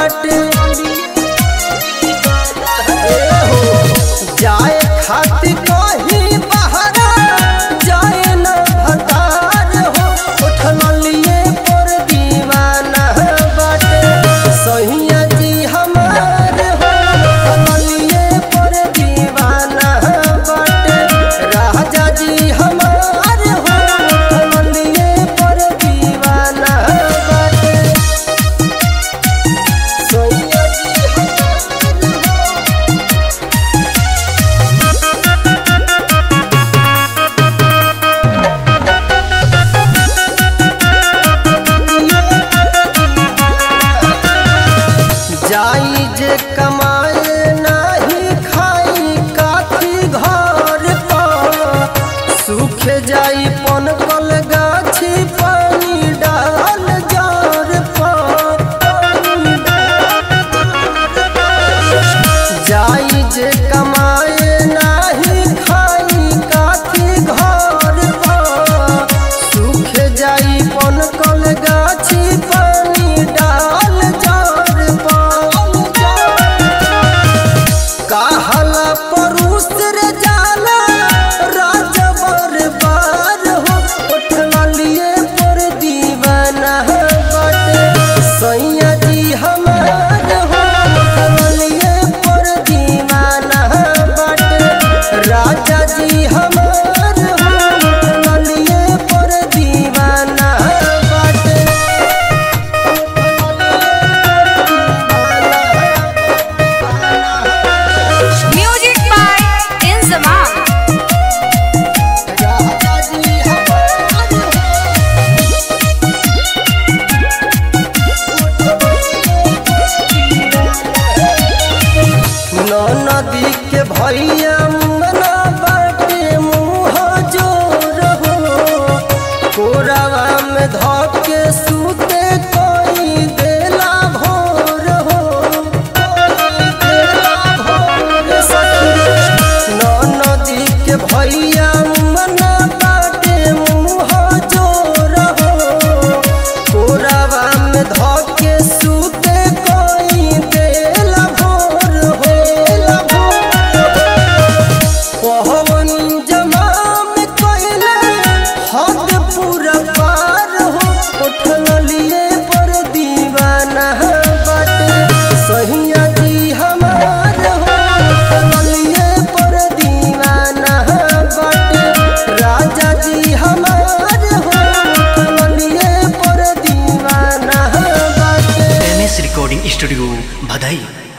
बाटे ए हो, जाए खातिर कहीं बहरा जाए न भतार हो उठलिए पर दीवाना बाटे सहिया जी हमार हो उठलिए पर दीवाना बाटे राजा जी हमार हो उठलिए पर दीवाना बाटे सहिया जी हमार हो जाई जे कमाए नाही खाई काठी घर पर सूख जाई पन कल गाछी पानी डाल जार पर जाई जे कमाए नाही खाई काठी घर पर सूख जाई पन कल गाछी पानी डाल जार पर कहला परुष रे जाला राजवर बार हो उठला लिए पर दीवाना बाटे सैया जी हमार हो उठला लिए पर दीवाना बाटे राजा जी हमार हो उठला लिए पर दीवाना बाटे Music by Inzamam. राजा जी हमार नदी के भैया मना बाटे मुँह जोर हो कोरावा में धके सूते कोई देला भोर हो कोई देला भोर सखी नदी के भैया मना बाटे मुँह जोर हो कोरावा में धके सूते कोई देला भोर हो पवन जमाम कइले हद पूरा पार हो उठलिए पर दीवाना बाटे सहिया जी हमार हो उठलिए पर दीवाना बाटे राजा जी हमार हो उठलिए पर दीवाना बाटे एम एस रिकॉर्डिंग स्टूडियो भदई